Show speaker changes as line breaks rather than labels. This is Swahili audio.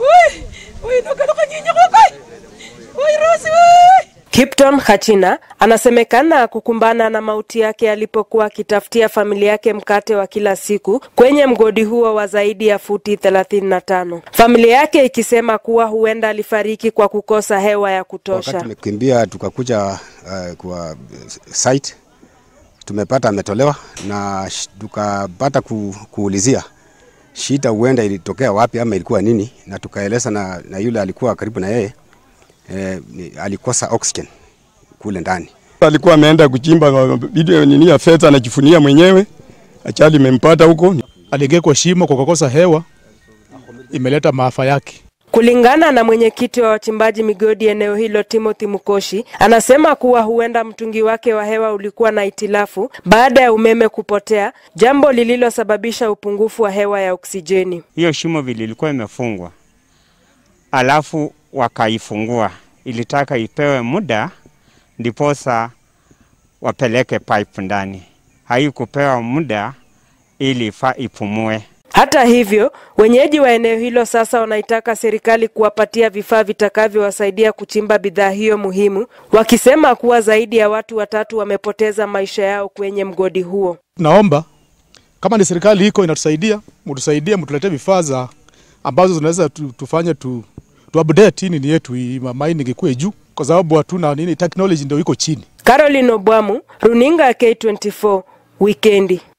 Ui, ui, nuka nuka nyinyi kwa kai. Ui, Rosi, ui. Kipton Hachina anasemekana kukumbana na mauti yake alipokuwa akitafutia familia yake mkate wa kila siku kwenye mgodi huo wa zaidi ya futi 35. Familia yake ikisema kuwa huenda alifariki kwa kukosa hewa ya
Wakati
kutosha.
tumekimbia tukakuja uh, kwa site tumepata ametolewa na sh- tukapata ku, kuulizia shida huenda ilitokea wapi ama ilikuwa nini, na tukaeleza na, na yule alikuwa karibu na yeye eh, ni- alikosa oxygen kule ndani.
alikuwa ameenda kuchimba bidii nini ya fedha, anajifunia mwenyewe, ajali imempata huko.
aliingia kwa shimo kwa kukosa hewa, imeleta maafa yake.
Kulingana na mwenyekiti wa wachimbaji migodi eneo hilo Timothy Mukoshi, anasema kuwa huenda mtungi wake wa hewa ulikuwa na itilafu baada ya umeme kupotea, jambo lililosababisha upungufu wa hewa ya oksijeni.
hiyo shimo vile ilikuwa imefungwa, alafu wakaifungua, ilitaka ipewe muda ndiposa wapeleke pipe ndani. Haikupewa muda ili ifa ipumue.
Hata hivyo, wenyeji wa eneo hilo sasa wanaitaka serikali kuwapatia vifaa vitakavyowasaidia kuchimba bidhaa hiyo muhimu, wakisema kuwa zaidi ya watu watatu wamepoteza maisha yao kwenye mgodi huo.
Naomba kama ni serikali iko inatusaidia, mtusaidie, mtuletee vifaa za ambazo zinaweza tu, tufanye tu, tu update hii nini yetu hii ma- mining ikuwe juu, kwa sababu hatuna nini, technology ndio iko chini.
Caroline Obwamu, runinga ya K24, wikendi.